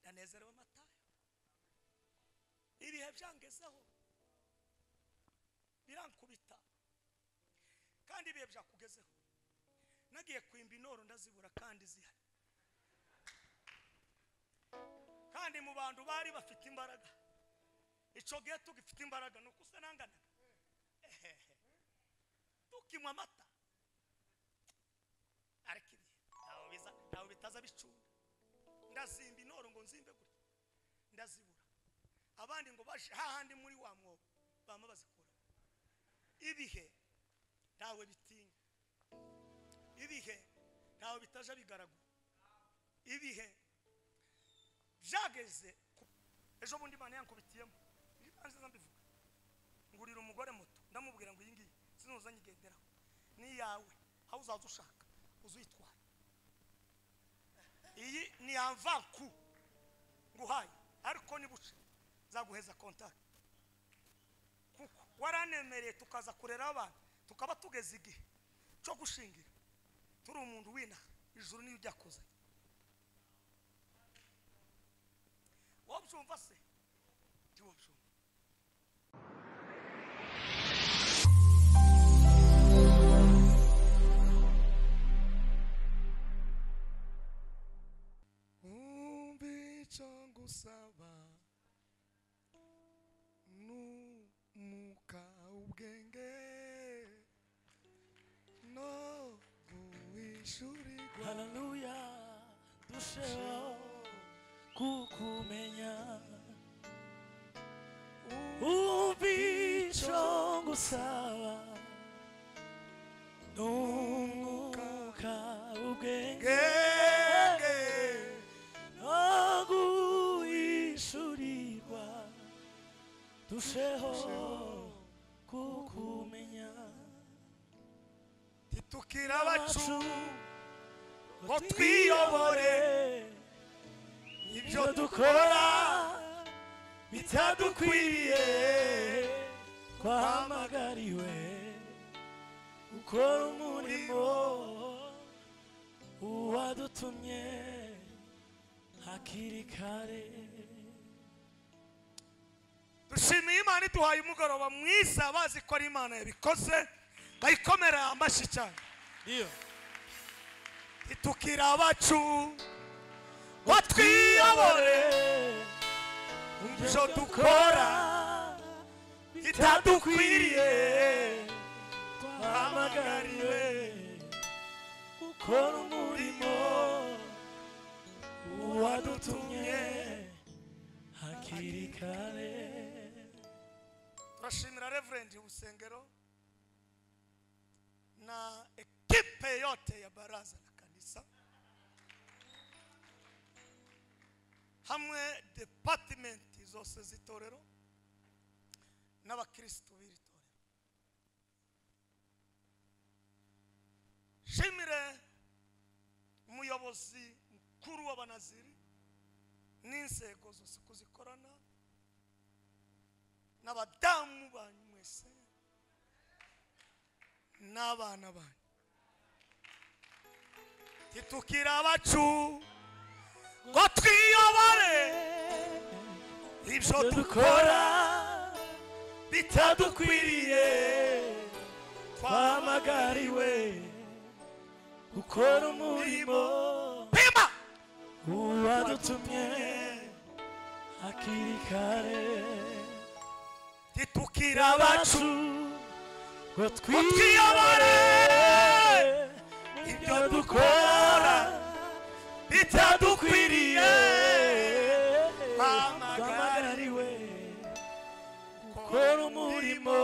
umunezero w'amatayo ibihe byangezeho birankubita kandi ibihe byakugezeho nagiye kwimba intoro ndazibura kandi zihari kandi mu bantu bari bafite imbaraga icyo gihe tugifite imbaraga ni uko usa n'anganaga ehehe tukinywa amata ariko ibihe ntawe biza ntawe bitaza bicunda ndazimba intoro ngo nzimbe gutya ndazibura abandi ngo baje hahandi muri wa mwobo bama bazikuramo ibihe ntawe bitinya ibihe ntawe bitaja bigaragura ibihe byageze ku- ejo bundi imana yankubitiyemo nanjye mbivuga ngurira umugore muto ndamubwira ngo iyi ngiyi sinuza nyigenderaho ni iyawe aho uzaza ushaka uzitwara iyi ni yamvanku nguhaye ariko nibuce zaguheza kontakiti kuko waranemereye tukaza kurera abantu tukaba tugeze igihe cyo gushingira turi umuntu w'inaha ijuru niyo ujya kuzanye wabyumva se ntiwabyumva umva icyo ngusaba n'umuka ubwenge no guhishurirwa haleluya turusheho kukumenya umva icyo ngusaba n'umwuka ubwenge ubwenge no guhishurirwa turusheho kukumenya titukira abacu ngo twiyobore ibyo dukora bitadukwiriye twahamagariwe gukora umurimo uwadutumye hakiri kare dushimiye imana iduhaye umugoroba mwiza bazi ko ari imana yabikoze ngayikomera amashyi cyane iyo titukira abacu ngo twiyobore ibyo dukora bitadukwiriye twahamagariwe gukora umurimo uwadutumye hakiri kare turashimira reverendi ubusengero na ekipe yote ya baraza la kanisa hamwe depatimenti zose z'itorero n'abakirisitu b'iri torero shimire umuyobozi mukuru w'abanaziri n'inzego zose uko zikorana n'abadamu banyu mwese n'abana banyu titukira abacu ngo twiyobore ibyo dukora bitadukwiriye twahamagariwe gukora umurimo pima uwadutumye hakiri kare titukira abacu abacu ngo twiyobore ibyo dukora bitadukwiriye twahamagariwe gukora umurimo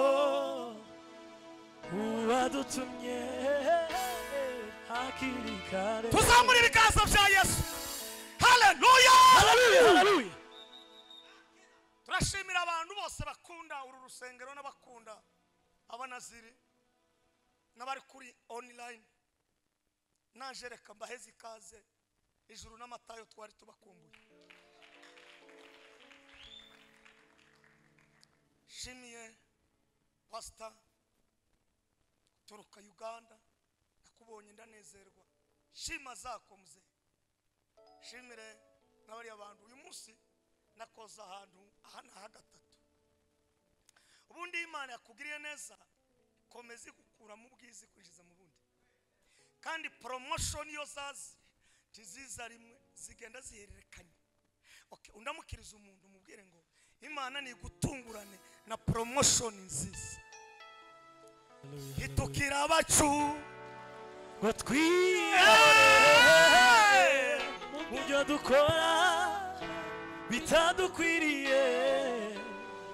uwadutumye hakiri kare tuzamura ibiganza bya yesu haleluya Haleluya, haleluya. turashimira abantu bose bakunda uru rusengero n'abakunda abanaziri n'abari kuri online naje reka mbaheze ikaze ijuru n'amatayo twari tubakumbuye shimiye pasita turuka uganda nakubonye ndanezerwa shima zako muzehe shimire nk'abariya bantu uyu munsi nakoze ahantu aha ni aha gatatu ubundi iyo imana yakugiriye neza komeza igukuramo ubwiza ikwinjiza mu bundi kandi poromoshoni iyo zazi ntiziza rimwe zigenda zihererekanya Okay, undamukiriza umuntu umubwire ngo imana ni igutungurane na poromoshoni nziza itukira abacu ngo twiyore Hey! mu byo dukora bitadukwiriye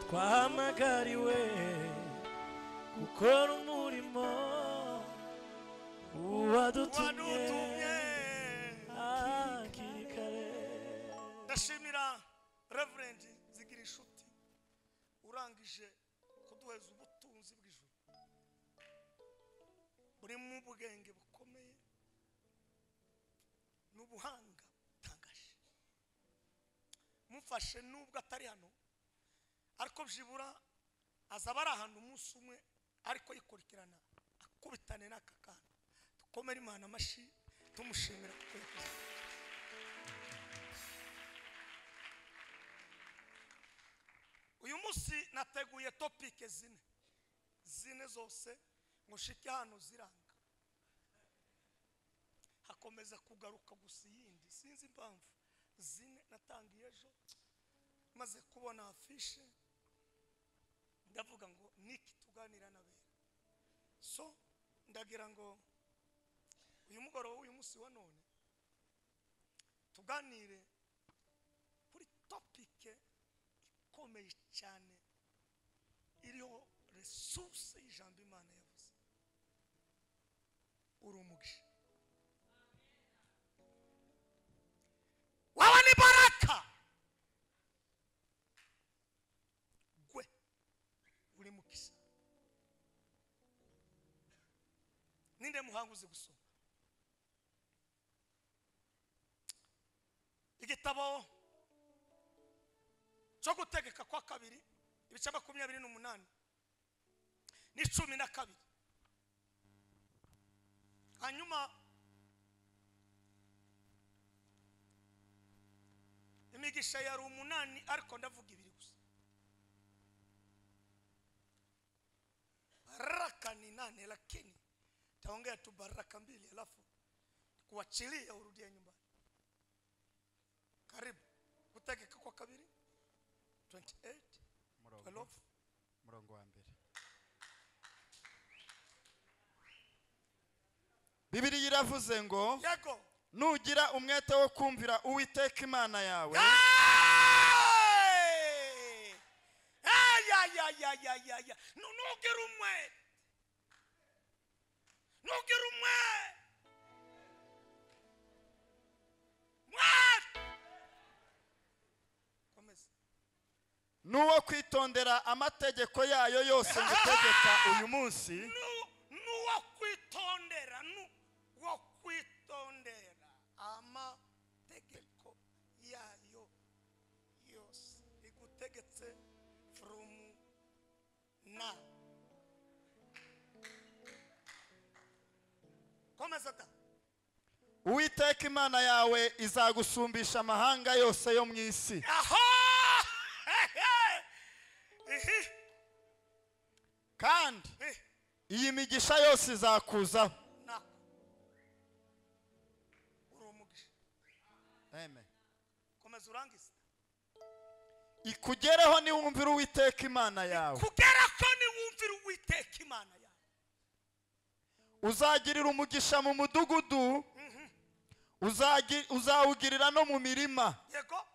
twahamagariwe gukora umurimo wadutumye uwadutumye hakiri kare ndashimira reverendi zigira inshuti urangije kuduheza ubutunzi bw'ijuru burimo ubwenge bukomeye n'ubuhanga butangaje mufashe nubwo atari hano ariko byibura azaba ari ahantu umunsi umwe ariko yikurikirana akubitane n'aka kantu dukomere imana amashyi tumushimira kuko yakoze uyu munsi nateguye topike zine zine zose ngo nshike hano ziranga hakomeza kugaruka gusa iyindi sinzi impamvu zine natangiye ejo maze kubona afishe ndavuga ngo niki tuganira n'abera so ndagira ngo uyu mugoroba w'uyu munsi wa none tuganire kuri topike ikomeye cyane iriho resuruse y'ijambo imana yavuze uri umugisha waba ni baraka gwe uri mukisa ninde muhanga uzi gusoma igitabo cyo gutegeka kwa kabiri ibice makumyabiri n'umunani n'icumi na kabiri hanyuma imigisha yari umunani ariko ndavuga ibiri gusa baraka ni nane lakini taongea tu baraka mbili alafu kuachilia urudie nyumbani karibu gutegeka kwa kabiri 28 12 murongo murongo wa mbere bibiliya iravuze ngo yego nugira umwete wo kumvira uwiteka imana yawe Hey! Ay, ay, ay, ay, ay, ay, ay. No, no quiero un muerto. No quiero un muerto. Muerto. Komeza. n'uwo kwitondera amategeko yayo yose ngutegeka uyu munsi Nu- nuwo kwitondera nuwo kwitondera amategeko yayo yose igutegetse from now komeza da uwiteka imana yawe izagusumbisha amahanga yose yo mu isi aho ihi kandi ihi iyi migisha yose izakuzaho nako uri umugisha Amen. komeza urangize ikugereho niwumvira uwiteka imana yawe kugera ko niwumvira uwiteka imana yawe uzagirira umugisha mu mudugudu Uzagi- uzawugirira no mu mirima yego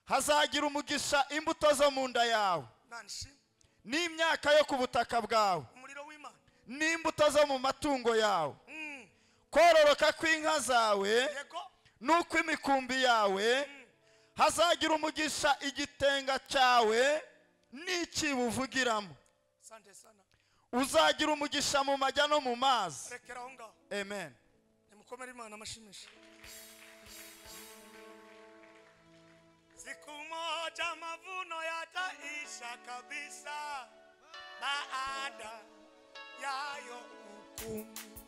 hazagira umugisha imbuto zo mu nda yawe nanshima n'imyaka yo ku butaka bwawe umuriro w'imana n'imbuto zo mu matungo yawe Mm, kororoka kw'inka zawe yego n'ukw'imikumbi yawe hazagira umugisha igitenga cyawe n'ikibo uvugiramo sante sana uzagira umugisha mu majya no mu mazi rekera aho ngaho amen nimukomere imana amashimisha siku moja mavuno yataisha kabisa baada yayo hukumu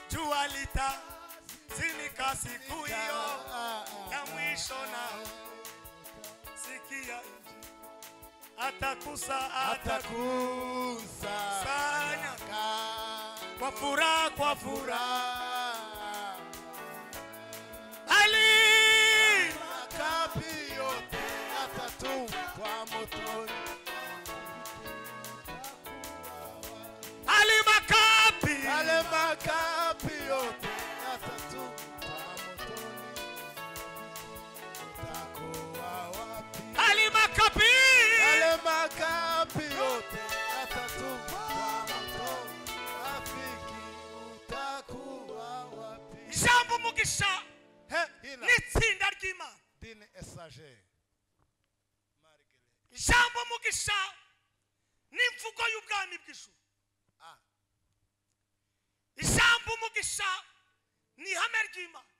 jua litazama Zimika siku hiyo ya mwisho na sikia atakusa ataku atakusanya kwa furaha kwa furaha furaha ali makapi yote yatatupwa motoni ali makapi yale makapi yote yatatupwa motoni utakuwa wapi ali makapi yale makapi yote yatatupwa motoni rafiki utakuwa wapi jambo mugisha He, hina n'itsinda ry'imana dine esage margere jambo mugisha n'imvugo y'ubwami bw'ijuru ah ijambo umugisha ni ihame ry'imana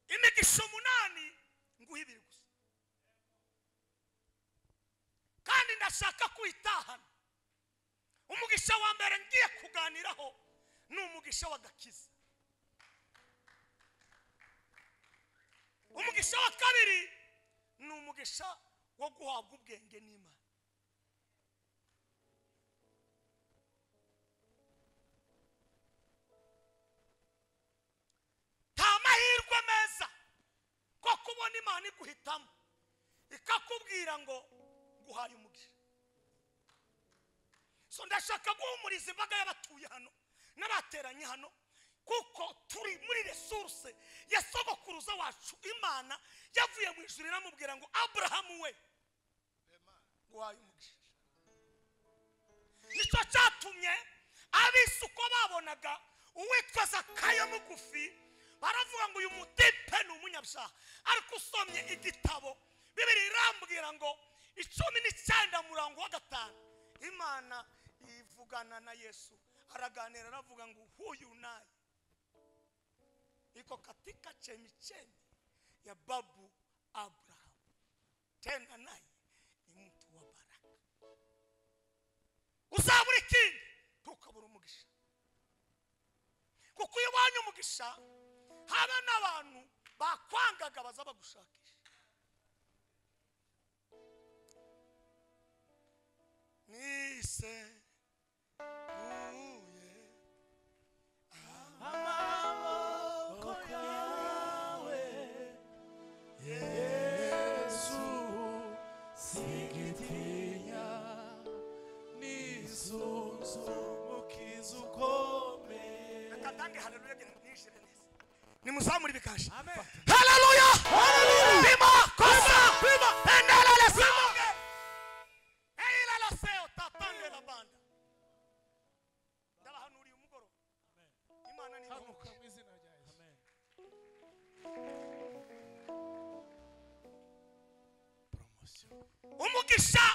imigisha umunani nguha ibiri gusa kandi ndashaka kuyitahana umugisha wa mbere ngiye kuganiraho ni umugisha w'agakiza umugisha wa kabiri ni umugisha wo guhabwa ubwenge n'imana nta mahirwe meza ko kubona imana iguhitamo ikakubwira ngo guhaye umugisha so ndashaka guhumuriza imbaga y'abatuye hano n'abateranye hano kuko turi muri resuruse ya sogokuruza wacu imana yavuye mu ijuru iramubwira ngo aburahamu we guhaye umugisha nicyo cyatumye abisi uko babonaga uwitwa zakayo mugufi baravuga ngo uyu mudipe ni umunyabyaha ariko usomye igitabo bibiri irambwira ngo icumi n'icyenda murango wa gatanu imana ivugana na yesu araganira aravuga ngo huyu naye iko katika chemichemi ya babu abrahamu tena naye ni mtu wa baraka uzabura ikindi ntukabura umugisha kuko iyo ubonye umugisha haba n'abantu bakwangaga baza bagushakisha nise uye yesu singitinya nisunzu mukiza ukomeye reka ndange haleluya ngira mwishire neza nimuzamure ibikasha Amen. haleluya pima kosa pima endela lesao eila leseo tatande la banda ndabahanuriye umugoroba imana ni ngombwa Haguruka mu izina rya Yesu. Promotion. umugisha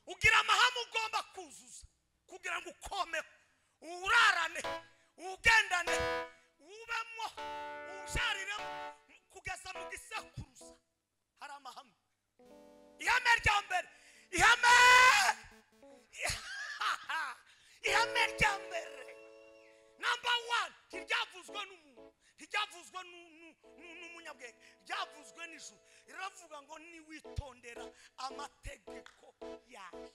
ugira amahame ugomba kuzuza kugira ngo ukomeho urarane ugendane ubemo uzariremo kugeza mu gisekuruza hari amahame ihame rya mbere ihame ihame rya mbere namba wani ntiryavuzwe n'umuntu ntiryavuzwe nu- nu- nu- n'umunyabwenge ryavuzwe n'ijuru riravuga ngo niwitondera amategeko yawe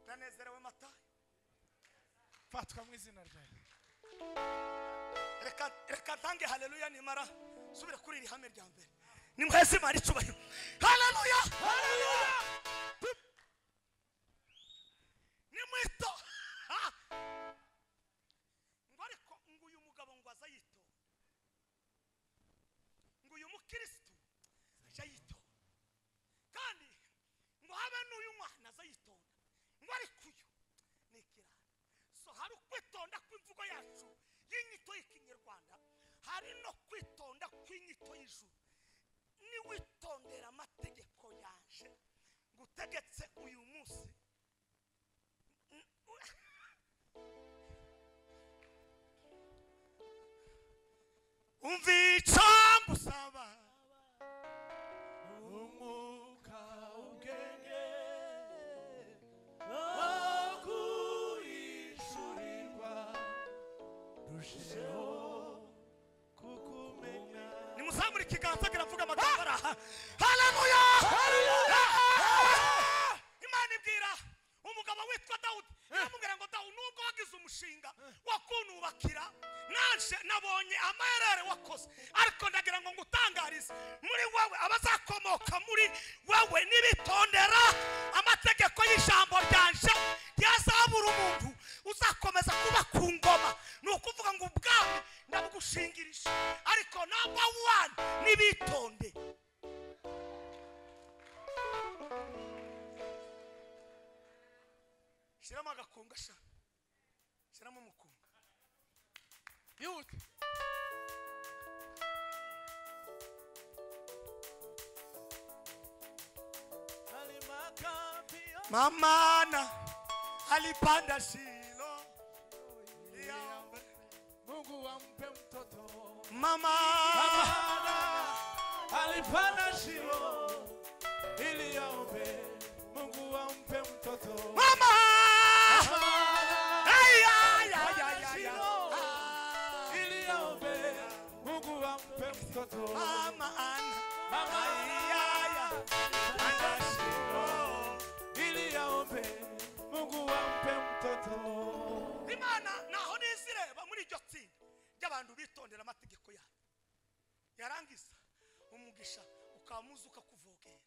uranezerewe matayo fatwa mu izina rya Yesu. reka reka ntange haleluya nimara subire kuri iri hame rya mbere nimuheze imana icyubahiro haleluya haleluya nimwito Ha! ngo ariko ngo uyu mugabo ngo aza yitonda ngo uyu mukirisitu aje yitonda kandi ngo habe n'uyu mwana aza yitonda ngo ariko uyu ni ikirara so hari ukwitonda kw'imvugo yacu y'inyito y'ikinyarwanda hari no kwitonda kw'inyito y'ijuru niwitondera amategeko yanje ngutegetse uyu munsi N- u- umva icyo ngusaba umwuka ubwenge no kurishu muzamura ikiganza kiravuga amagambo araha haleluya imana ibwira umugabo witwa dawudi iramubwira ngo dawudi nubwo wagize umushinga wakunubakira naje nabonye amayarere wakoze ariko ndagira ngo ngutangarize muri wowe abazakomoka muri wowe nibitondera amategeko y'ijambo ryanje ryazabura umuntu uzakomeza kuba ku ngoma ni ukuvuga ngo ubwami ndabugushingirije ariko namba wani nibitonde shyiramo agakunga sha shyiramo umukunga yihute mamana alipanda shilo liambe Mungu ampe mtoto mama alipanda shimo ili aombe. Mungu ampe mtoto mama Mama Ay, ay, ay, ay, ay, ay. ili aombe. Mungu ampe mtoto mama ana Mama ay, ay, ay. Panda shilo. ili aombe. Mungu ampe mtoto imana naho nizireba muri iryo tsinda ry'abantu bitondera amategeko yayo yarangiza umugisha ukamuza ukakuvogera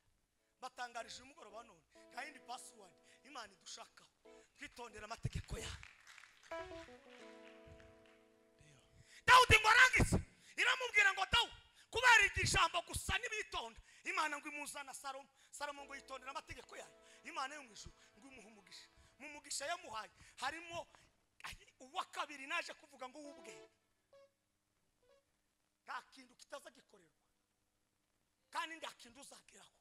batangarije umugoroba wa none nta yindi pasiwadi imana idushakaho twitondera amategeko yayo dawudi ngo arangize iramubwira ngo dawu kubera iryo jambo gusa n'ibitonda imana ngo imuzana salomo salomo ngo yitondera amategeko yayo imana yo mu ijuru ngo imuhe umugisha mu mugisha yamuhaye harimo uwa kabiri naje kuvuga ngo w'ubwenge nta kintu kitaza gikorerwa kandi nta kintu uzageraho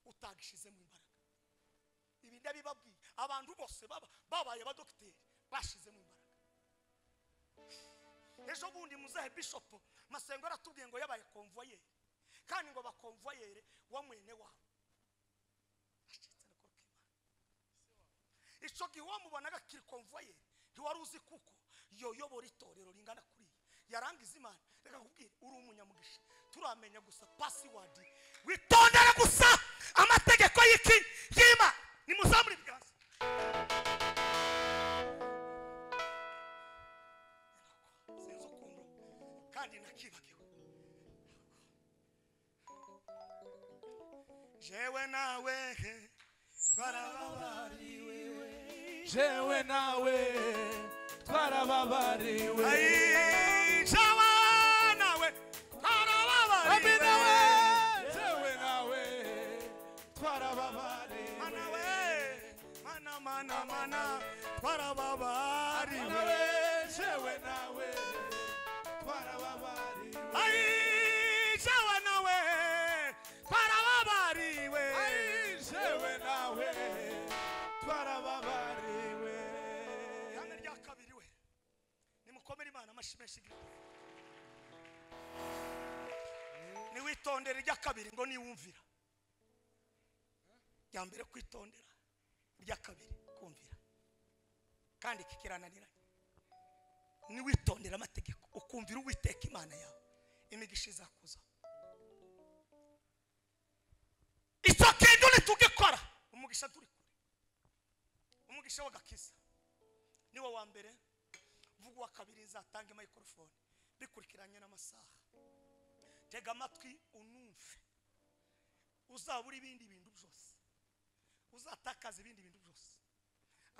utagishizemo imbaraga ibi ndabibabwiye abantu bose baba babaye abadogiteri bashizemo imbaraga ejo bundi muzehe bishopu masengo aratubwiye ngo yabaye konvoyeri kandi ngo bakonvoyere wa mwene wabo Ashitse na korokimana. ico gihe wamubonaga kiri konvoyeri ntiwari uzi kuko yoyobora itorero ringana kuriya yarangiza imana reka kubwira uri umunyamugisha turamenya gusa pasiwadi witondere gusa amategeko y'iki y'imana nimuzamure ibiganza sinzi ukuntu kandi nakibagiwe jewe nawe twarababariwe jewe nawe twarababariwe Ai, jewe nawe twarababariwe Amina we jewe nawe twarababariwe mana we mana mana mana twarababariwe Amina we jewe nawe twarababariwe Ai, jewe nawe twarababariwe Ai, jewe nawe twarababariwe ihame rya kabiri we nimukomere imana amashyi menshi igirira niwitondere irya kabiri ngo niwumvira irya mbere kwitondera irya kabiri kumvira kandi iki kirananiranye niwitondera amategeko ukumvira uwiteka imana yawe imigisha izakuza icyo kintu nitugikora umugisha turi kure umugisha w'agakiza niwe wa mbere vuga uwa kabiri nzatanga mikorofone bikurikiranye n'amasaha tega amatwi unumve uzabura ibindi bintu byose uzatakaza ibindi bintu byose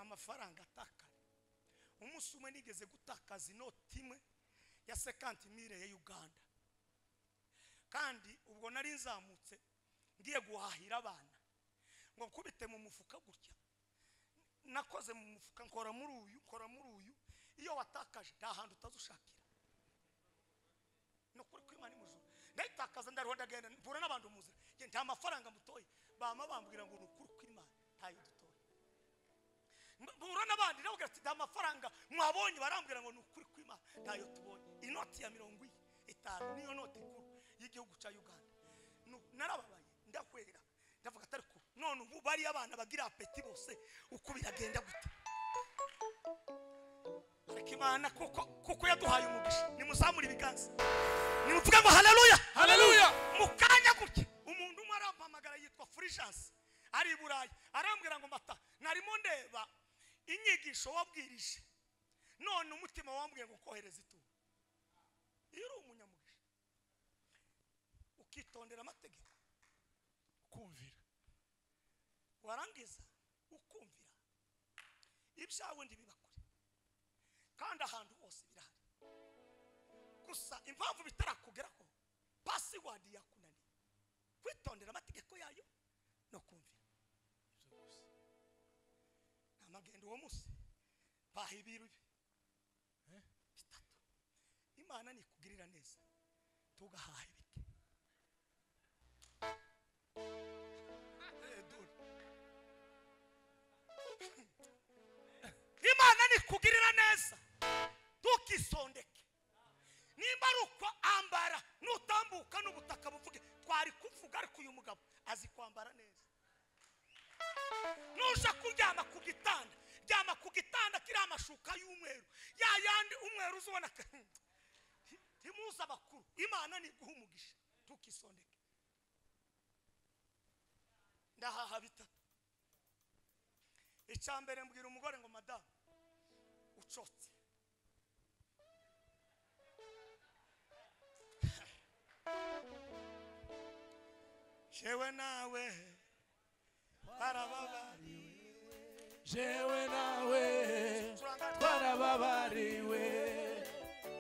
amafaranga atakara umunsi umwe nigeze gutakaza inoti imwe ya sekanti mire ya uganda kandi ubwo nari nzamutse ngiye guhahira abana ngo nkubite mu mufuka gutya nakoze mu mufuka nkora muri uyu nkora muri uyu iyo watakaje nta hantu utazushakira ni ukuri kw'imana imujura ndayitakaza ndariho ndagenda mpura n'abantu mu nzira njye nta mafaranga mutoye bama bambwira ngo ni ukuri kw'imana ntayo dutoye Mb- mpura n'abandi ndababwira ati nta mafaranga mwabonye barambwira ngo ni ukuri kw'imana ntayo tubonye inoti ya mirongo ine itanu niyo noti nkuru y'igihugu cya uganda Nu- narababaye ndahwera ndavuga atari ko none ubu bariya abana bagira apeti bose uko biragenda gute ariko imana kuko kuko yaduhaye umugisha nimuzamure ibiganza nimuvuge ngo haleluya intelligence ari i burayi arambwira ngo mata narimo ndeba inyigisho wabwirije none umutima wambwiye ngo kohereza ituro iyo uri umunyamugisha ukitondera amategeko kumvira warangiza ukumvira ibyawe ndibiba kure kandi ahantu hose birahari gusa impamvu bitarakugeraho pasiwadi yakunaniye kwitondera amategeko yayo no kumvira Ibyo gusa. nta magendo uwo munsi baha ibiru bi- Eh? bitatu imana nikugirira neza tugahaha ibiti Eh, dore. imana nikugirira neza ntukisondeke nimba ari uko ambara nutambuka n'ubutaka buvuge twari kuvuga ariko uyu mugabo azi kwambara neza nujya kuryama ku gitanda ryama ku gitanda kiriho amashuka y'umweru ya yandi umweru uza ubona ko ntimuze abakuru imana ntiguha umugisha ntukisondeke ndahaha bitatu icya mbere mbwira umugore ngo madamu ucotse jewe nawe barababariwe jewe nawe twarababariwe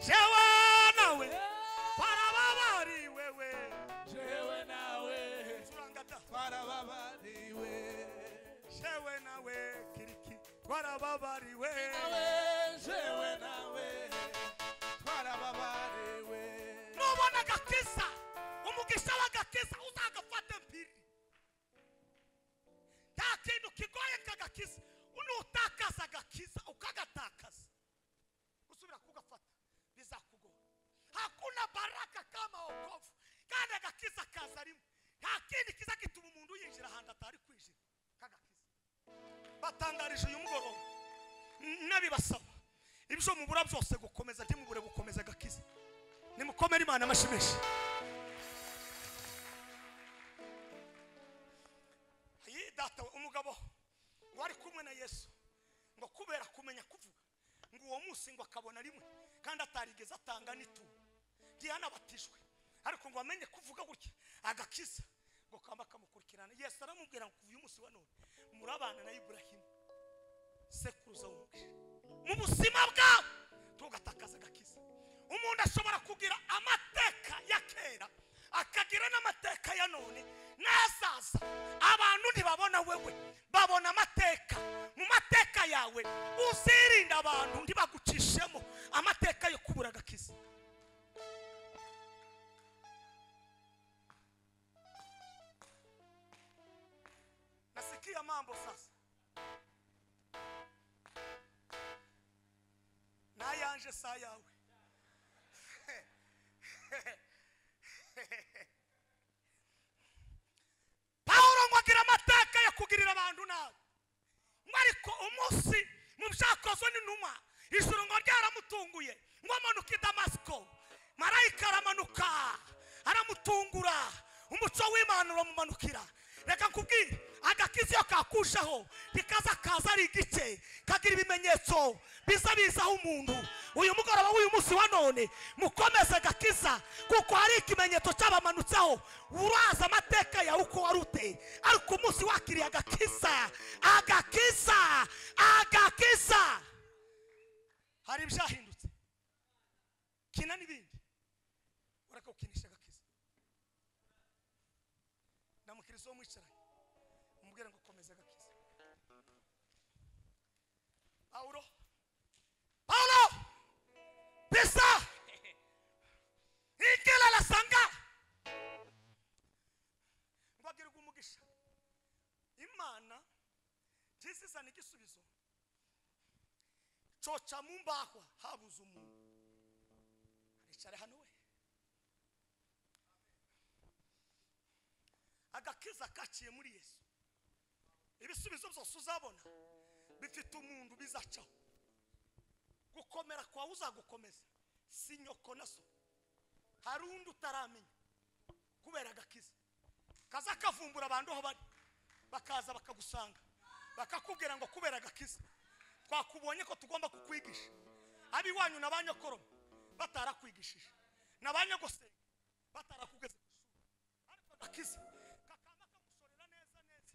jewe nawe barababariwe we jewe nawe turanga da twarababariwe jewe nawe kiriki barababariwe nawe jewe nawe twarababariwe nubona agakiza umugisha w'agakiza uzagafata mpiri nta kintu kigoye nk'agakiza nutakaza agakiza ukagatakaza usubira kugafata bizakugora hakuna baraka kama wokovu kandi agakiza kaza rimwe nta kindi kiza gituma umuntu yinjira ahantu atari kwinjira k'agakiza batangarije uyu mugoroba n'abibasaba ibyo mubura byose gukomeza ntimubure gukomeza agakiza nimukomere imana amashimeshi Ayi, data we, umugabo wari kumwe na yesu ngo kubera kumenya kuvuga ngo uwo munsi ngo akabona rimwe kandi atarigeze atanga n'ituro ntiyanabatijwe ariko ngo amenye kuvuga gutya agakiza ngo kamba kamukurikirana yesu aramubwira ngo kuva uyu munsi wa none murabana na iburahimu sekuruza w'umugisha mu buzima bwawe tugatakaza agakiza umuntu ashobora kugira amateka ya kera akagira n'amateka ya none n'azaza abantu ntibabona wewe babona amateka mu mateka yawe uzirinda abantu ntibagucishemo amateka yo kubura agakiza nasikia mambo sasa nayanje saa yawe pawulo ngo agira amateka yo kugirira abantu nabi ngo ariko umunsi mu byakozwe n'intumwa ijuru ngo ryaramutunguye ngo amanuke i damasiko marayika aramanuka aramutungura umuco w'imana uramumanukira reka nkubwire agakiza iyo kakushaho rikaza kaza ari igice kagira ibimenyetso biza bizaho umuntu uyu mugoroba w'uyu munsi wa none mukomeze agakiza kuko hari ikimenyetso cyabamanutseho uraza amateka yawe uko wari uteye ariko umunsi wakiriye agakiza agakiza agakiza hari ibyahindutse kina n'ibindi ureka gukinisha agakiza ndamukiriza uwo mwicaranye umubwire ngo komeza agakiza pawulo pawulo pesa ikela lasanga mbabwirwa umugisha imana ntizizana igisubizo coca mu mbahwa habuze umuntu aricare hano we agakiza kaciye muri yesu ibisubizo byose uzabona bifite umuntu bizacaho gukomera kwawe uzagukomeza si nyoko na so hari undi utaramenya kubera agakiza kaza kavumbura abantu aho bari bakaza bakagusanga bakakubwira ngo kubera agakiza twakubonye ko tugomba kukwigisha ab'iwanyu na ba nyokoroma batarakwigishije na ba nyogosenge batarakugeze ku ishuri ariko agakiza kakaba kagusorera neza neza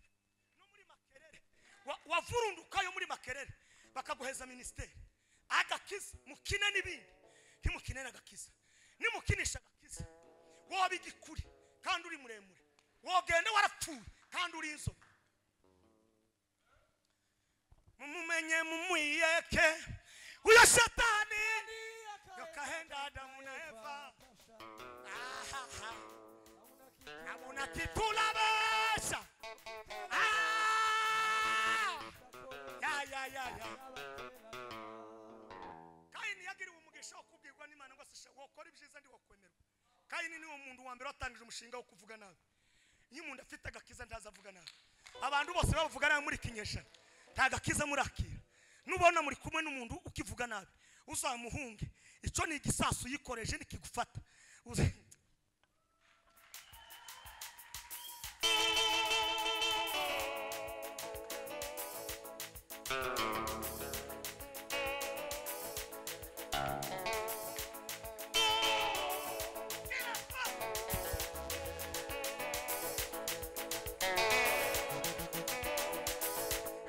no muri makerere Wa- wavurundukayo muri makerere bakaguheza minisiteri agakiza mukine n'ibindi ntimukine n'agakiza nimukinisha agakiza woba igikuri kandi uri muremure wogenda warapfuye kandi uri inzobe mumumenye mumwiyeke uyo satani yokahenda adamu na eva Ahaha. abona titulabesha ya ya ya ya kayini yagiriwe umugisha wo kubwirwa n'imana ngo aseshe wokora ibyiza ndi wakwemerwa kayini niwe muntu wa mbere watangije umushinga wo kuvuga nabi iyo umuntu afite agakiza ntaza avuga nabi abantu bose bavuga nabi muri iki kinyejana nta gakiza murakira nubona muri kumwe n'umuntu ukivuga nabi uzamuhunge icyo ni igisasu uyikoreje nikigufata Uze-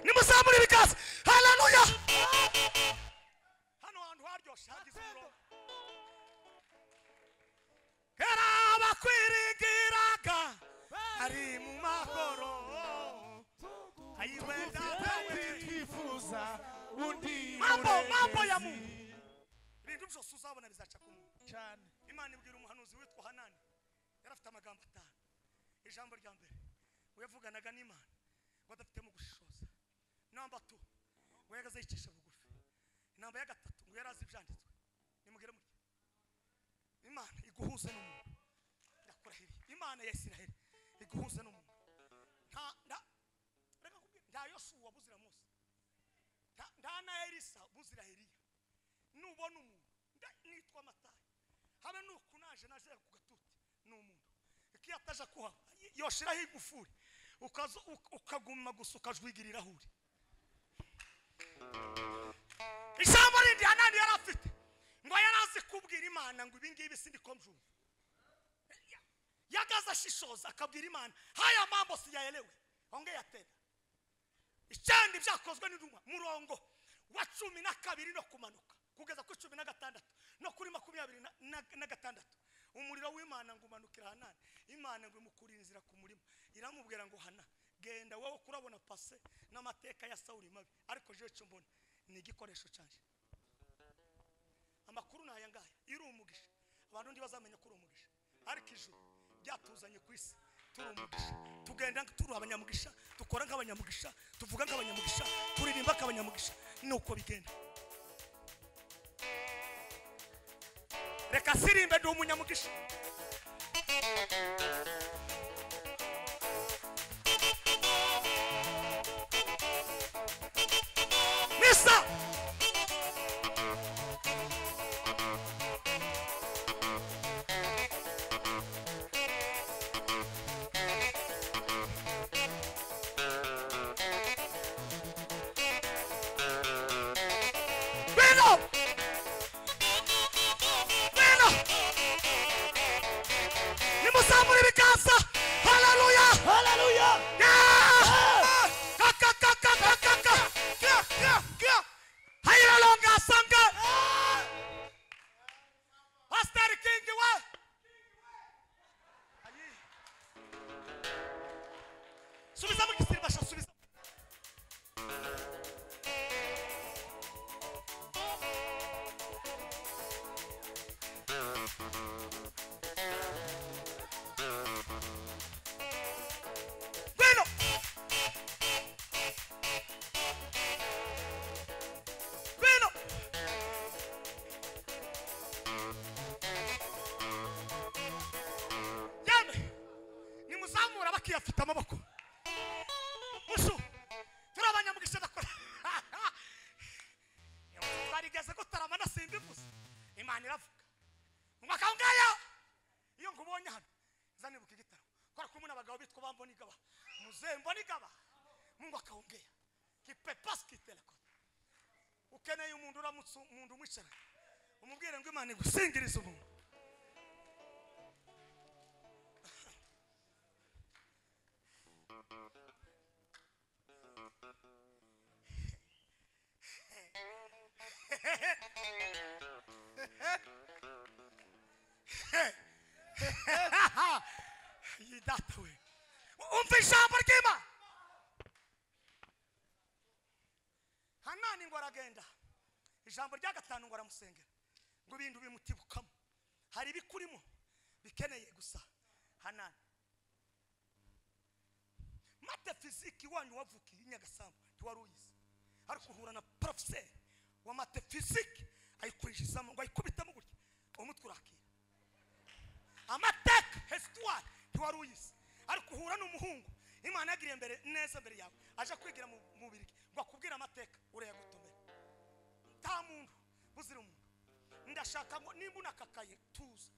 nimuzamure ibiganza haleluya hano hantu haryoshye hagize umurongo era abakwiringiraga ari mu mahoro ayiwenda twifuza undi Mambo, mambo ya muremezi. ibintu byose uzabona bizaca ku muntu cyane imana ibwira umuhanuzi witwa hanani yari afite amagambo atanu ijambo rya mbere uyavuganaga n'imana ngo adafitemo gushishoza namba tu ngo yagaze yicisha bugufi namba ya gatatu ngo yari azi ibyanditswe nimubwire mutya imana iguhuze n'umuntu ndakurahiriye imana ya isiraheli iguhuze n'umuntu nta nta reka nkubwire, nta yosuwa buzira mose nta- nta na elisa buzira eliya nubona umuntu nda- nitwa matayi habe nuko naje naje ku gatuti ni umuntu iki yataje kuha yoshiraho igufuri ukazo- uk- ukaguma gusa ukajwigirira aho uri ijambo rindi hanani yari afite ngo yari azi kubwira imana ngo ibi ngibi sindiko mbyumva yagaze ashishoza akabwira imana haya mambo siyaelewe ongea tena icyandi byakozwe n'intumwa murongo wa cumi na kabiri no kumanuka kugeza kuri cumi na gatandatu no kuri makumyabiri na- na- na gatandatu umuriro w'imana ngo umanukira hanani imana ngo imukurira inzira ku murima iramubwira ngo hana genda wowe kurabona pase n'amateka ya sawuri mabi ariko jewe cyo mbona ni igikoresho cyanjye amakuru ni aya ngaya iyo uri umugisha abantu ntibazamenya ko uri umugisha ariko ijuru ryatuzanye ku isi turi umugisha tugenda turi abanyamugisha dukora nk'abanyamugisha tuvuga nk'abanyamugisha turirimba nk'abanyamugisha ni uko bigenda reka sirimbe ndi umunyamugisha misa Vino! Vino! nimuzamure ibiganza haleluya haleluya hayiralongasanga pasiteri kingi we subizamo igisiribasha subizamo Bueno. Bueno. Yemwe nimuzamura bakiyafite amaboko. Mushu. Turabanyamugisha dakora. Barigeze gutarama na simbivuze. Imana iravuga. Mwaka ngaya iyo nkubonye hano nzanibuka igitabo bari kumwe n'abagabo bitwa ba mbonigaba muzee mbonigaba mungu akaongea kipepasitelakota ukeneye umuntu uramutse umuntu umwicara umubwire ngo imana igusingirize umuntu iyi data we umva ijambo ry'imana hanani ngo aragenda ijambo rya gatanu ngo aramusengera ngo ibintu bimutibukamo hari ibikurimo bikeneye gusa hanani mate fiziki wanyu wavukiye i nyagasambu ntiwari uyizi ariko uhura na porofeseri wa mate fiziki ayikwinjizamo ngo ayikubitemo gutya umutwe urakira amateka hesitwari ntiwari uyizi ariko uhura n'umuhungu imana yagiriye mbere neza mbere yawe aje kwigira mu mubiri ngo akubwire amateka urayagutomera nta muntu buzira umuntu ndashaka ngo nimba unakakaye tuza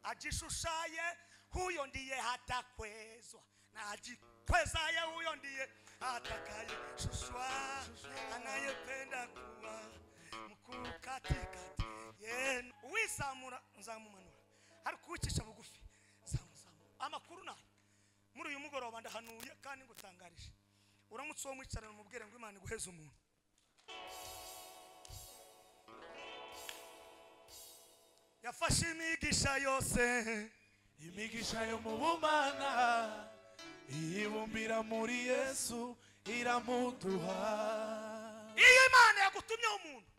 ajishushaye huyo ndiye hatakwezwa na ajikwezaye huyo ndiye atakayeshushwa anayependa kuwa mkuu katikati yenu uwizamura nzamumanura ariko uwicisha bugufi nzamuzamura amakuru nayo muri uyu mugoroba ndahanuye kandi ngutangarije uramutse uwo mwicarana umubwire ngo imana iguheze umuntu yafashe imigisha yose imigisha yo mu bumana iyibumbira muri yesu iramuduha iyo imana yagutumyeho umuntu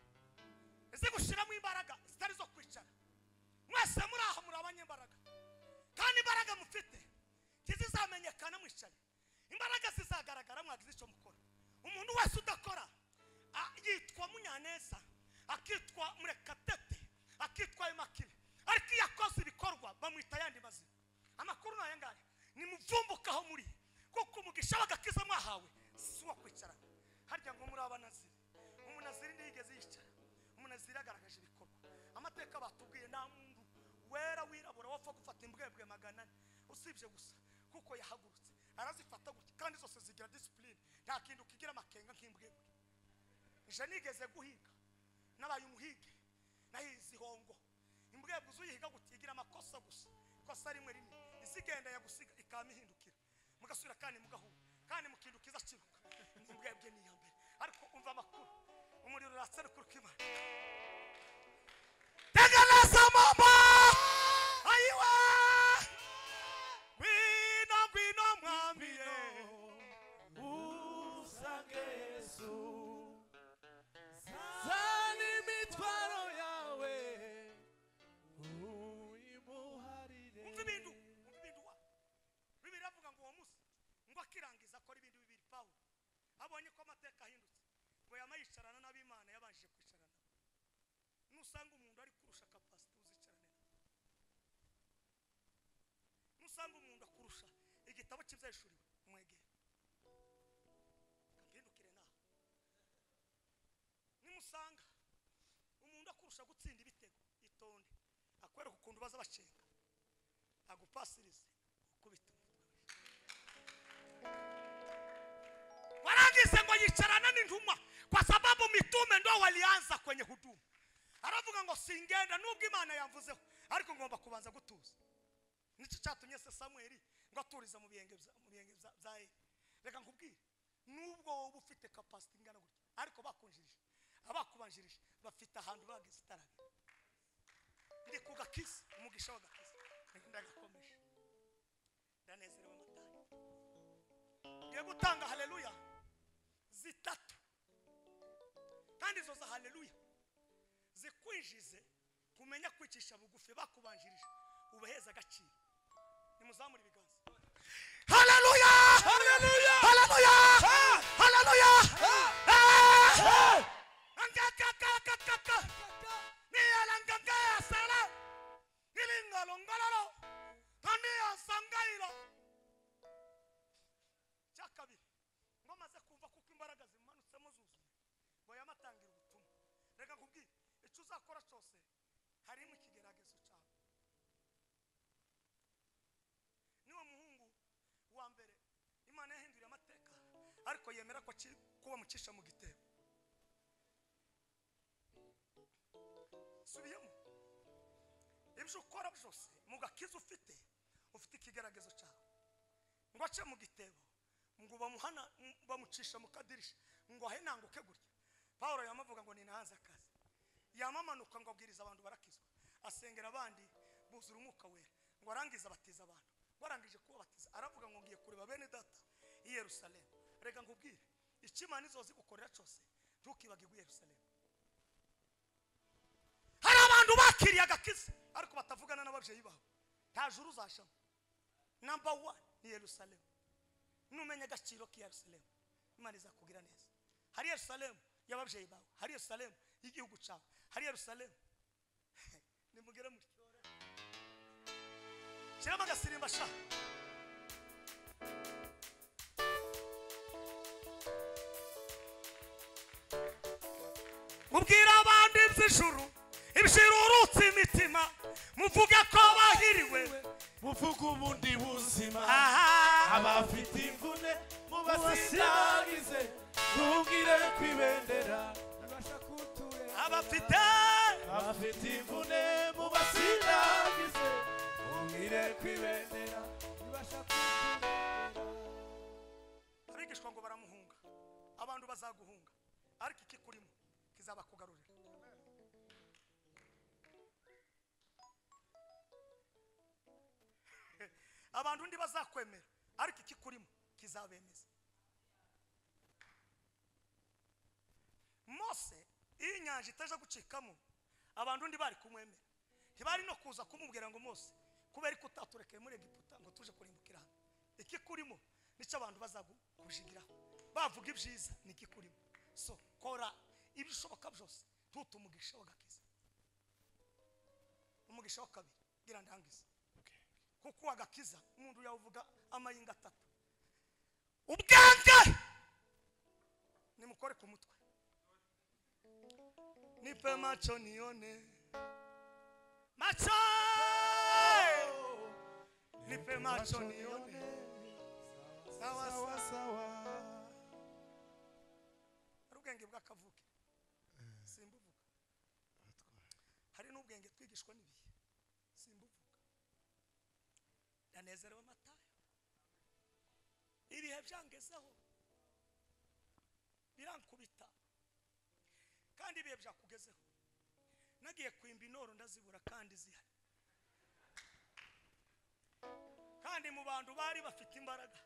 izi gushyiramo imbaraga zitari zo kwicara mwese muri aha muri abanyembaraga kandi imbaraga mufite ntizizamenyekana mwicaye imbaraga zizagaragara mwagize icyo mukora umuntu wese udakora a- yitwa munyaneza akitwa murekatete akitwa imakire ariko iyo akoze ibikorwa bamwita ayandi mazina amakuru ni aya ngaya nimuvumbukaho muri kuko umugisha w'agakiza mwahawe si uwo kwicarana harya ngo muri abanaziri umunaziri ntiyigeze yicara umunaziri yagaragaje ibikorwa amateka batubwiye nta muntu wera wirabura wapfa gufata imbwebwe magana ane usibye gusa kuko yahagurutse arazifata gutya kandi zose zigira disipurine nta kintu kigira amakenga nk'imbwebwe ije nigeze guhiga nabaye umuhige nahize ihongo imbwebwe uzuyihiga gutya igira amakosa gusa ikosa rimwe rimwe izigenda yagusiga ikamihindukira mugasubira kandi mugahura kandi mukindukiza kiruka imbwebwe ni iya mbere ariko umva amakuru umuriro uratserukuruka imana tegereza mama ayiwe ngwino ngwino mwami ye usange yesu zana imitwaro yawe uyimuharire umva ibintu umva ibintu wa bibiri avuga ngo uwo munsi ngo akirangiza akora ibintu bibiri pawulo abonye ko amateka ahindutse ngo yama yicarana n'abimana yabanje kwicarana nusanga umuntu ari kurusha kapasite uzicarane nusanga umuntu akurusha igitabo cy'ibyahishuriwe mwegere kampindukire nawe nimusanga umuntu akurusha gutsinda ibitego itonde akwereka ukuntu baza bacenga agupasirize ukubita umutwe warangize ngo yicarana n'intumwa kwa sababu mitume ndo walianza kwenye huduma aravuga ngo singenda nubwo imana yamvuzeho ariko ngomba kubanza gutuza nicyo cyatumye se samweli ngo aturize mu bihenge bya- mu bihenge bya- bya eli reka nkubwire nubwo wowe ufite kapasiti ingana gutya ariko bakunjirije abakubanjirije bafite ahantu bageze itarabira ndi ku gakisi umugisha w'agakisi ndagakomeje ndanezerewe matari ngiye gutanga haleluya zitatu kandi izo za haleluya zikwinjize kumenya kwicisha bugufi bakubanjirije ubaheze agaciro nimuzamure ibiganza haleluya haleluya haleluya haleluya angakakakakaka niyalangangayasala ngilingalongololo kaniyasangayilo cyakabiri ngo maze kumva kuko imbaraga zimanutsemo zuzuye ngo yamatangira ubutumwa reka nkubwire icyo uzakora cyose harimo ikigeragezo cyawe niwo muhungu ariko yemera ko aki- ko bamucisha mu gitebo subiyemo ibyo ukora byose mu gakiza ufite ufite ikigaragazo cyawe ngo ace mu gitebo ngo bamuhana bamucisha mu kadirisha ngo ahenanguke gutya paul yamuvuga ngo ni nahanze akazi yamamanuka ngo abwiriza abantu barakizwa asengera abandi buzura umwuka wera ngo arangize abatiza abantu ngo arangije kubabatiza aravuga ngo ngiye kureba bene data i yerusalemu reka nkubwire icyo imana izozi gukorera cyose ntukibagirwe i yerusalemu hari abantu bakiriye agakiza ariko batavugana n'ababyeyi babo nta juru uzashamo namba wani ni yerusalemu numenya agaciro k'iyerusalemu imana izakubwira neza hari yerusalemu y'ababyeyi bawe hari yerusalemu y'igihugu cyawe hari yerusalemu nimugere muri shyiramo agasimba sha mubwira abandi iby'ijuru ibishirurutse imitima muvuge ko bahiriwe muvuge ubundi buzima aha abafite imvune mubasindagize mubwire ku ibendera abafite abafite imvune mubasindagize mubwire ku ibendera abigishwa ngo baramuhunga abantu bazaguhunga ariko ikikurimo kizabakugarurira abantu undi bazakwemera ariko ikikurimo kizabemeza mose iyo inyanja itaje gucikamo abantu undi bari kumwemera ntibari no kuza kumubwira ngo mose kubera ko utaturekeye muri egiputa ngo tuje kurimbukira hano ikikurimo nicyo abantu bazakujigiraho bavuga ibyiza ni ikikurimo so kora ibishoboka byose ntute umugisha w'agakiza umugisha wa kabiri gira ndangize kuko uwagakiza umuntu yavuga amayinga atatu ubwange nimukore ku mutwe nipe macho nione macho nipe macho nione sawa sawa hari ubwenge bw'akavuke simbuvuga hari n'ubwenge twigishwa n'ibihe simbuvuga ndanezerewe amatayo ibihe byangezeho birankubita kandi ibihe byakugezeho nagiye kwimba inoro ndazibura kandi zihari kandi mu bantu bari bafite imbaraga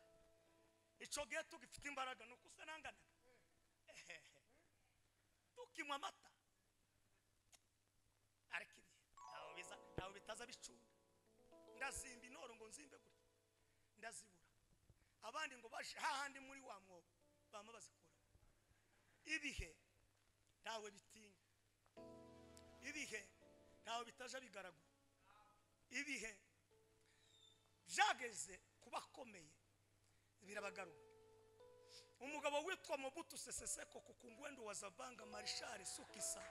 icyo gihe tugifite imbaraga ni uko usa n'anganaga Ehehe. tukinywa amata ariko ibihe ntawe biza ntawe bitaza bicunda ndazimba inoro ngo nzimbe gutya ndazibura abandi ngo baje hahandi muri wa mwobo bama bazikuramo ibihe ntawe bitinya ibihe ntawe bitaje bigaragura ibihe byageze ku bakomeye birabagarura umugabo witwa mobutu sese seko kukungwendo wa zabanga marishari sukisa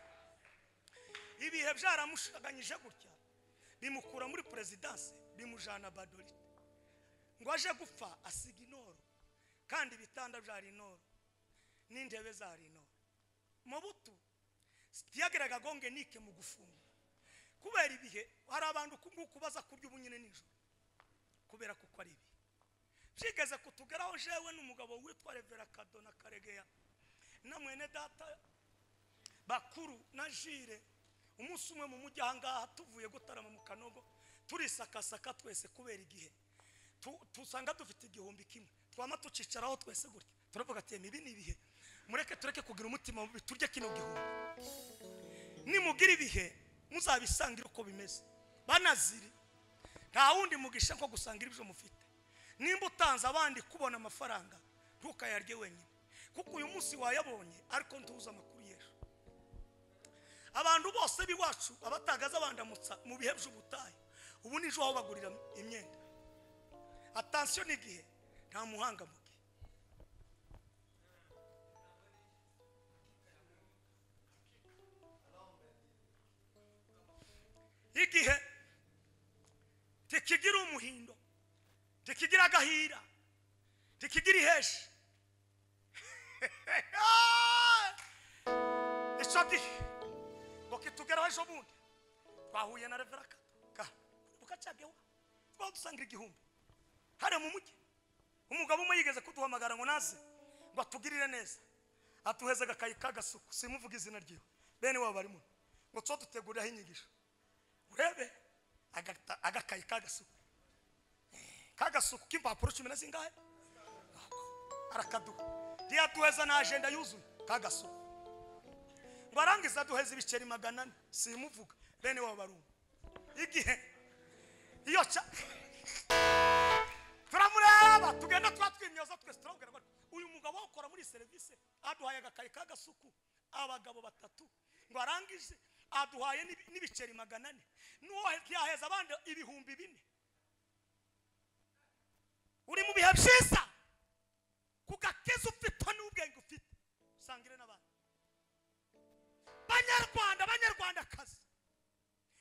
ibihe byaramushaganyije gutya bimukura muri perezidanse bimujana badorite ngo aje gupfa asiga inoro kandi ibitanda byari inoro n'intebe zari inoro mobutu tiyagaragaga gonge nike mu gufungwa kubera ibihe hari abantu uku nguku baza kurya ubunyine nijoro kubera kuko ari ibihe byigeze kutugeraho jewe n'umugabo witwa revera kadona karegeya na mwene data bakuru na jire umunsi umwe mu mujyi ahangaha tuvuye gutarama mu kanogo turisakasaka twese kubera igihe Tu- tusanga dufite igihumbi kimwe twama tucicaraho twese gutya turavuga ati "Emi, ibi ni ibihe mureke tureke kugira umutima mubi turye kino gihumbi nimugira ibihe muzabisangire uko bimeze banaziri nta wundi mugisha nko gusangira ibyo mufite nimba utanze abandi kubona amafaranga ntukayarye wenyine kuko uyu munsi wayabonye ariko ntuzi amakuru y'ejo abantu bose b'iwacu abatagaza bandamutsa mu bihe by'ubutayu ubu nijo aho bagurira imyenda atansiyo n'igihe nta muhanga mu gihe igihe tikigira umuhindo tikigira agahira tikigira iheshe ejo gihe ngo kitugeraho ejo bundi twahuye na revera ka bukacyageho twadusanga igihumbi hariya mu mujyi umugabo umwe yigeze kuduhamagara ngo naze ngo atugirire neza atuheze agakayi k'agasuku simuvuga izina ryiwe bene wabo barimo ngo tso duteguriraho inyigisho urebe agata- agakayi k'agasuku k'agasuku k'impapuro cumi na zingahe arakaduha ntiyatuheza na ajenda yuzuye k'agasuku ngo arangize aduheze ibiceri magana ane simuvuga bene wabo baruma igihe iyo ca turamureba tugenda tuba twimyoza twese turamubwira ngo uyu mugabo ukora muri serivisi aduhaye agakayi k'agasuku abagabo batatu ngo arangije aduhaye n'ibi- n'ibiceri magana ane n'uwo yaheza abandi ibihumbi bine uri mu bihe byiza ku gakiza ufite n'ubwenge ufite usangire n'abandi banyarwanda banyarwandakazi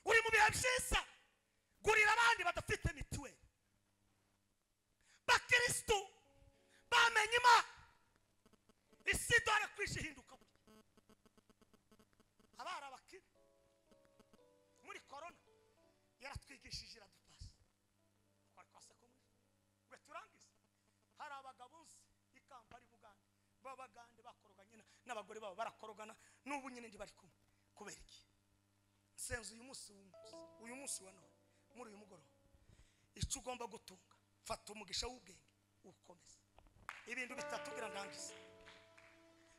uri mu bihe byiza gurira abandi badafite mituweli bakristo bamenye imana isi dore kwije ihinduka burya abari abakire muri korona yaratwigishije iradupasa twari twasakomuje ngo turangize hari abagabo nzi i kampari bugande b'abagande bakoroganye na- n'abagore babo barakorogana n'ubu nyine ndi bari kumwe kubera iki nsenze uyu munsi w'umunsi uyu munsi wa none muri uyu mugoroba icyo ugomba gutunga fata umugisha w'ubwenge ukomeze ibintu bitatu biranangiza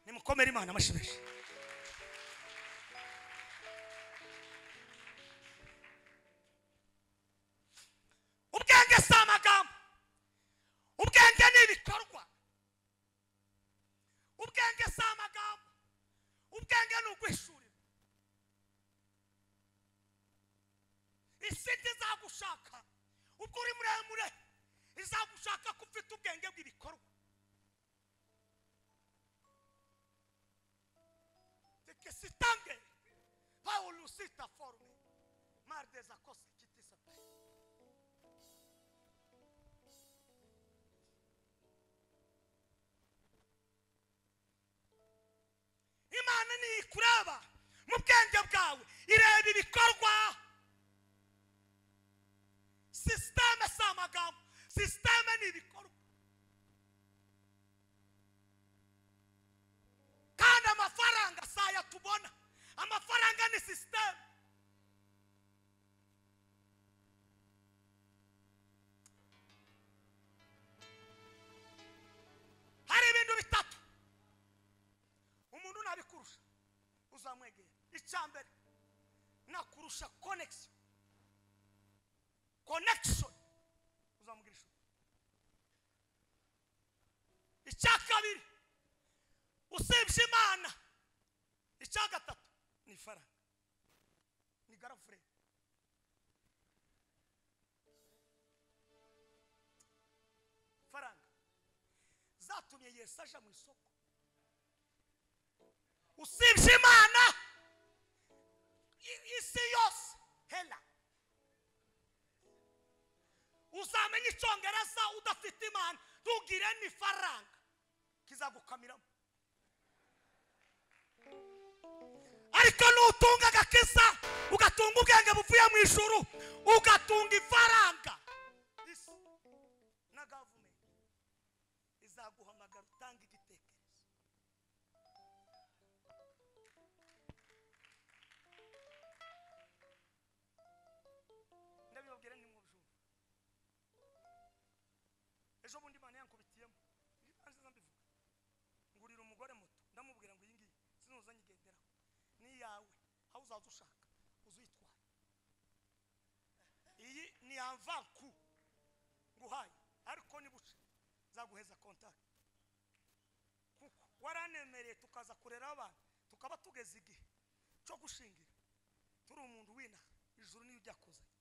nimukomere imana amashibeshi ubwenge si amagambo ubwenge ni ibikorwa ubwenge si amagambo ubwenge ni uguhishurira isi ntizagushaka ubwo uri muremure izagushaka ko ufite ubwenge bw'ibikorwa Teke sitange paulo sita forme mardeza kose kitisape imana ntikureba mu bwenge bwawe ireba ibikorwa sisiteme si amagambo sisiteme ni ibikorwa kandi amafaranga si aya tubona amafaranga ni sisiteme hari ibintu bitatu umuntu nabikurusha uzamwegera icya mbere nakurusha konegisiyo connection uzamugira ishusho icya kabiri usibye imana icya gatatu ni ifaranga ni garafure faranga zatumye yesu aja mu isoko usibye imana i- isi yose hela uzamenya icyongereza udafite imana ntugire n'ifaranga kizagukamiramo ariko nutunga agakiza ugatunga ubwenge buvuye mu ijuru ugatunga ifaranga isi na gavumenti izaguhamagara utanga igitekerezo ndabibabwira ntimubijura ejo bundi imana yankubitiyemo nziza mbivuga ngurira umugore muto ndamubwira ngo iyi ngiyi sinuza nyigenderaho ni iyawe aho uzaza ushaka uzitwara iyi ni yamvanku nguhaye ariko ni buce zaguheza kontakiti kuko waranemereye tukaza kurera abantu tukaba tugeze igihe cyo gushingira turi umuntu w'inaha ijuru niyo ujya kuzanye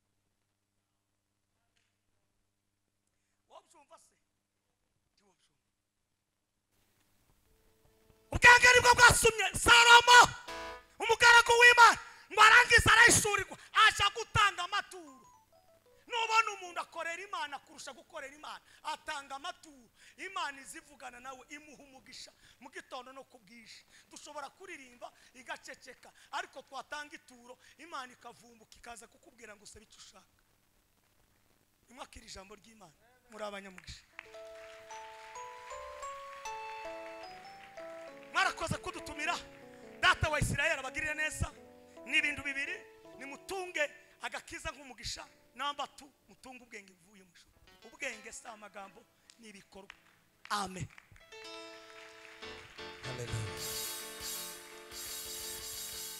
wabyumva se ntiwabyumva ubwenge nibwo bwasumye salomo umugaragu w'imana ngo arangize arayishurirwa aje gutanga amaturo nubona umuntu akoreye kwizera imana kurusha gukorera imana atanga amaturo imana izivugana nawe imuha umugisha mu gitondo no ku bwije dushobora kuririmba igaceceka ariko twatanga ituro imana ikavumbuka ikaza kukubwira ngo usabe icyo ushaka nimwakira ijambo ry'imana muri abanyamugisha mwarakoze kudutumira data wa isirayeli abagirire neza ni ibintu bibiri nimutunge agakiza nk'umugisha namba tu mutunge ubwenge buvuye mu ijuru ubwenge si amagambo ni ibikorwa amen Hallelujah.